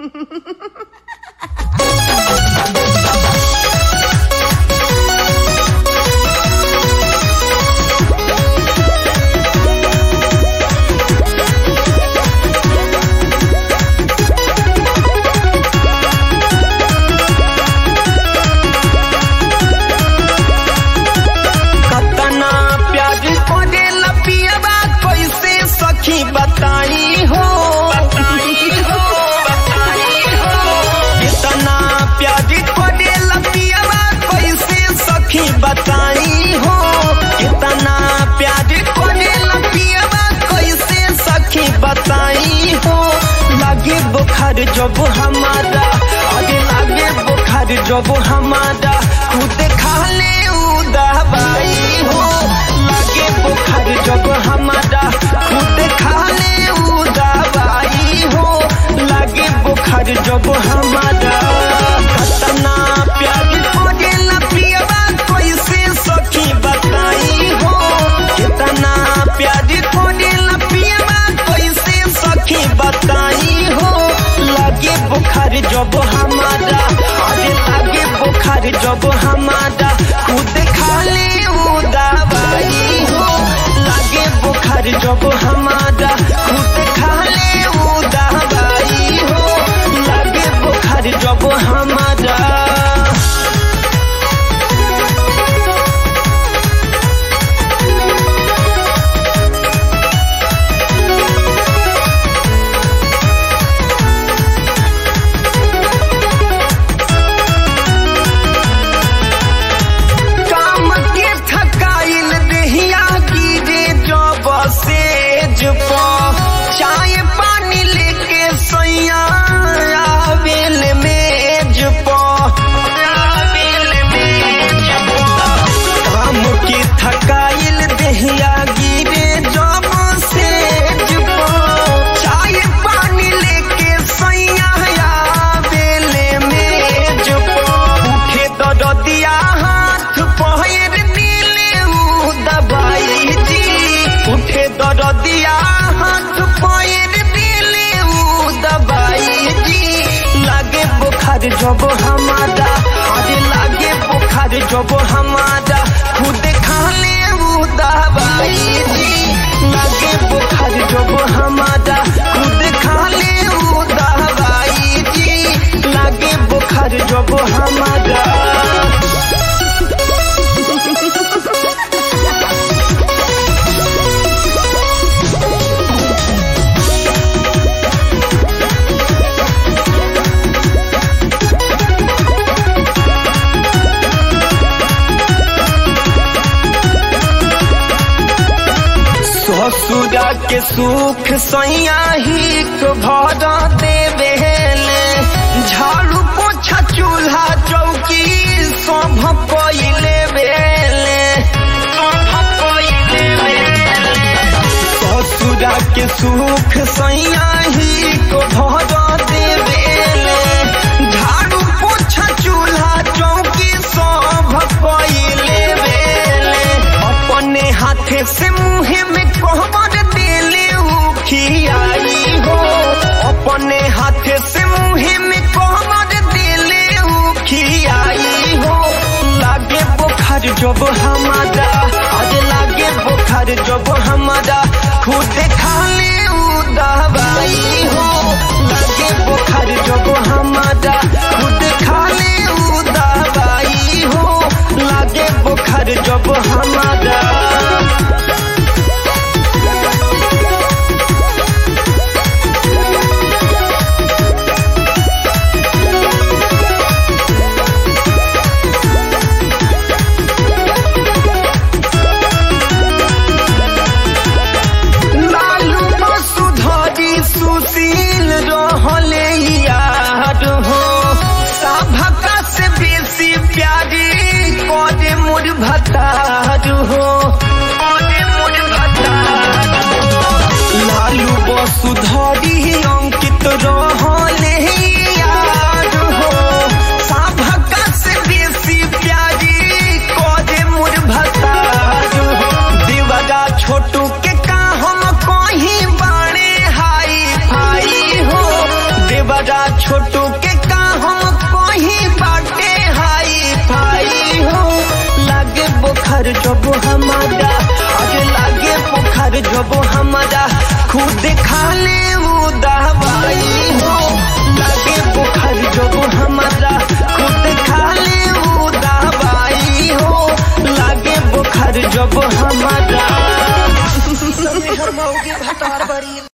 कतना प्यार करे लपियबा कैसे सखी बताई हो कितना प्यार करे लपियबा कैसे सखी बताई हो कितना प्यार करे लपियबा कैसे सखी बताई हो लागे बुखार जब हमारा आगे लागे बुखार जब हमारा खुद खा ले दवाई हो लागे बुखार जब हमारा खुद खा ले दवाई हो लागे बुखार जब हमारा कतना प्यार करे लपियबा कैसे सखी बताई हो कितना प्यार करे लपियबा कैसे सखी बताई हो लागे बुखार जब हमारा अरे लागे बुखार जब हमारा खुद खा ले दवाई हो लागे बुखार जब हमारा खुद खा ले दवाई हो लागे बुखार जब हमारा काम के थकाइल देहिया गिरे जब सेज पर चाय पानी लेके सैया आवेल मेज पर आवेल मेज पर काम के थकाइल देहिया गिरे जब सेज पर चाय पानी लेके सैया आवेल मेज पर उठे दरदिया हाथ पहिर दिले उ दबाई जी उठे दरदिया हाथ पहिर दिले उ दबाई जी लागे बुखार जब हमारा अरे लागे बुखार जब हमारा खुद खा ले उ दवाई जी लागे बुखार जब हमारा खुद खा ले उ दवाई जी लागे बुखार जब हमारा ससुरा के सुख सैया ही को भर देवेले झाड़ू पोछा चूल्हा चौकी सब पहिले बेले सब पहिले बेले ससुरा के सुख सैया ही को भर देवेले झाड़ू पोछा चूल्हा चौकी सब पहिले बेले अपने हाथे से मुँह में कोहबर दिले उखियाई हो अपने हाथे से मुँह में कोहबर दिले उखियाई हो लागे बुखार जब हमारा आज लागे बुखार जब हमारा खुद खा ले दवाई हो लागे बुखार जब हमारा खुद खा ले दवाई हो लागे बुखार जब हमारा लालू वसुधरी सुशील रहले यार हो सभका से बेसी प्यारी कदे मोर भतार हो कदे मोर भतार लालू वसुधरी अंकित रहले यार हो सभका से बेसी प्यारी कदे मोर भतार हो देवरा छोटू के का हम कहीं बाणे हाई फाई हो देवरा छोटू छोटू के का हम कहीं बाटे हाई फाई हो लागे बुखार जब हमारा अरे लागे बुखार जब हमारा खुद